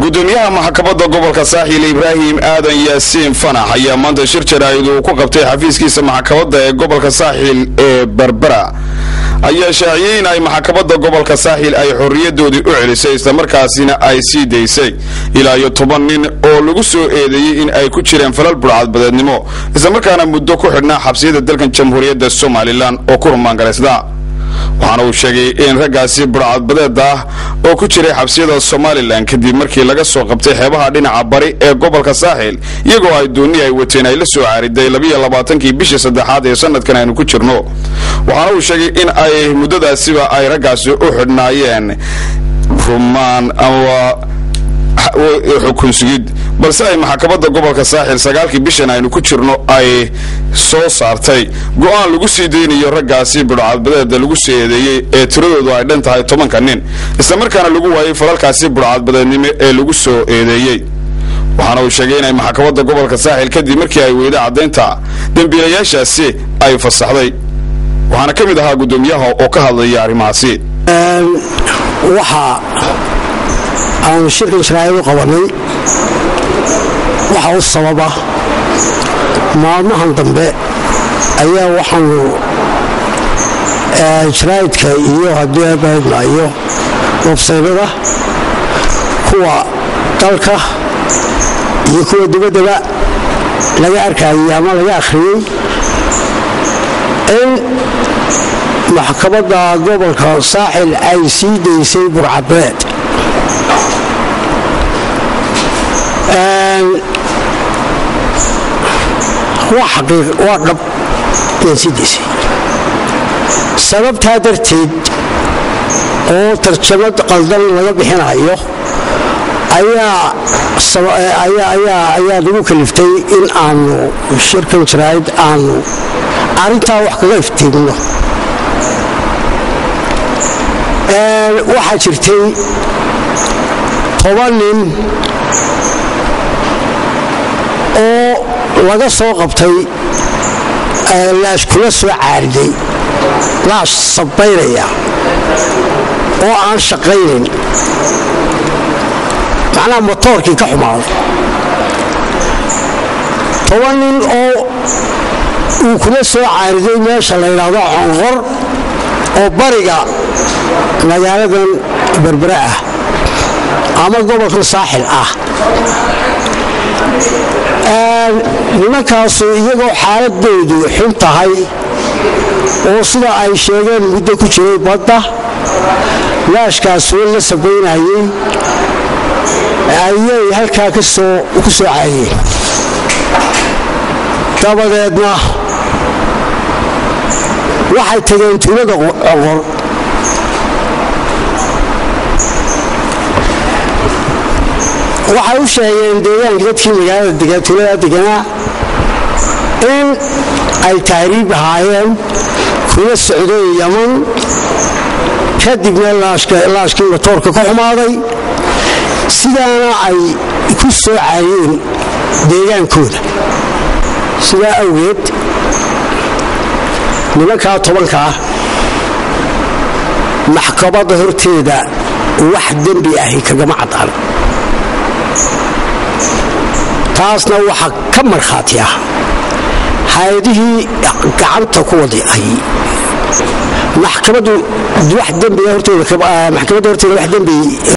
gudoomiyaha maxkamadda gobolka saaxiil ibraahim aadan yaasiin fanax ayaa maanta shir jaraa'id uu ku qabtay xafiiskiisa maxkamadda ee gobolka saaxiil ee berbera ayaa shaaciyey in ay maxkamadda gobolka saaxiil ay xorriyadoodii u celisay islamarkaasina ay sii daysay ilaa iyo toban nin oo lagu soo eedeeyey in ay ku jireen falal burcadbadeednimo islamarkaana muddo ku xidhnaa xabsiyada dalkan jamhuuriyadda somalilan oo ku rumaangalaysda waxaana uu sheegay in raggaasi burcadbadeeda ah oo ku jiray xabsiyada somalilan kadib markii laga soo qabtay xeebaha dhinaca bari ee gobolka saaxiil iyagoo ay dooni ay wateen ay la soo caariday labiyo labaatankii bishii saddexaad ee sanadkan aynu ku jirno waxaana uu sheegay in ay muddadaasiba ay raggaasi u xidhnaayeen rumaan ama xukun sugid balse ay maxkamadda gobolka saaxiil sagaalkii bishan aynu ku jirno ay soo saartay go-aan lagu sii deynayo raggaasi budhcadbadeeda lagu soo eedeeyey ee tiradoodu ay dhan tahay tobanka nin islamarkaana lagu waayey falalkaasi budhcadbadeednimo ee lagu soo eedeeyey waxaana uu sheegay inay maxkamadda gobolka saaxiil kadib markii ay weyday caddaynta dembiilayaashaasi ay fasaxday waxaana ka mid ahaa guddoomiyaha oo ka hadlaya arrimahaasi aanu shirkan jaraa'id u qabanay waxa u sababa maalmahan dambe ayaa waxaanu jaraa'idka iyo haddii abaadna iyo websaydada kuwa dalka iyo kuwa dibaddaba laga arkayay ama laga akhriyey in maxkamadda gobolka saaxil ay sii daysay burcadbeed waa dhab yaan sii daysay sababtaa darteed oo tarjamad qaldan laga bixinayo ayaa nagu kaliftay in aanu shirkan jaraa'id aanu arrintaa wax kaga iftiimno waxaa jirtay toban nin oo laga soo qabtay laash kula soo caariday laash sabaynaya oo aan shaqaynin macnaha motoorkii ka xumaaday toban nin oo uu kula soo caariday meesha la yidhaahdo conqor oo bariga magaaladan berbere ah ama gobolkan saaxil ah nimankaasu iyagoo xaaladoodu xun tahay oo sida ay sheegeen muddo ku jiray badda laashkaasoo la sabaynayey ayay halkaa ku soo caayeen dabadeedna waxay tageen tuulada oqor waxay u sheegeen deegaanka dadkii magaalada tuulada deganaa in ay taariib ahaayeen kula socday yaman kadibna laashkii matoorka ka xumaaday sidaana ay ku soo caayeen deegaankooda sidaa awgeed nimankaa tobankaa maxkamadda horteeda wax dembi ahi kagama caddaan taasna waxaa ka markhaati ah hay-adihii gacanta ku waday ay maxkamaddu wax dembiga horteeda maxkamadda horteeda wax dembi